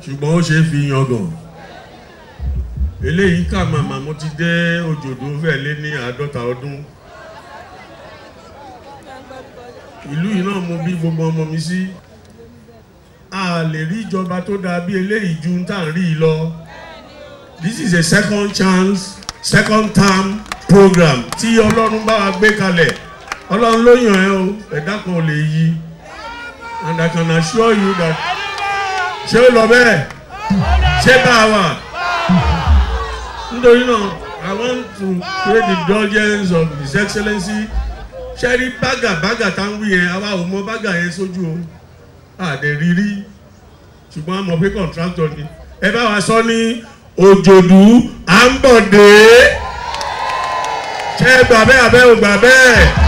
ṣùgbọ́n ó ṣe é fi yangàn eléyìí kà màmá mo ti dé òjòdó fẹ́ lé ní àádọ́ta ọdún ìlú yìí náà mo bí gbogbo ọmọ mi sí a lè rí ìjọba tó dáa bí eléyìí ju tá à ń rí i lọ this is a second chance second term program tí ọlọ́run bá wa gbé kalẹ̀ ọlọ́run ló yàn ẹ́ o ẹ̀dá kan ò lè yí and I can assure you that ṣé ó lọ bẹ́ẹ̀ ṣé bá a wà nítorí náà I want to create the indulgence of his excellency ṣe rí bágà bágà tá ń wí yẹn àwa ò mọ bágà yẹn sójú o àdè rírí ṣùgbọ́n a mọ̀ pé contractor ni ẹ bá wa sọ ní òjòdú à ń bọ̀ dé ṣé gbà bẹ́ẹ̀ àbẹ́ ò gbà bẹ́ẹ̀.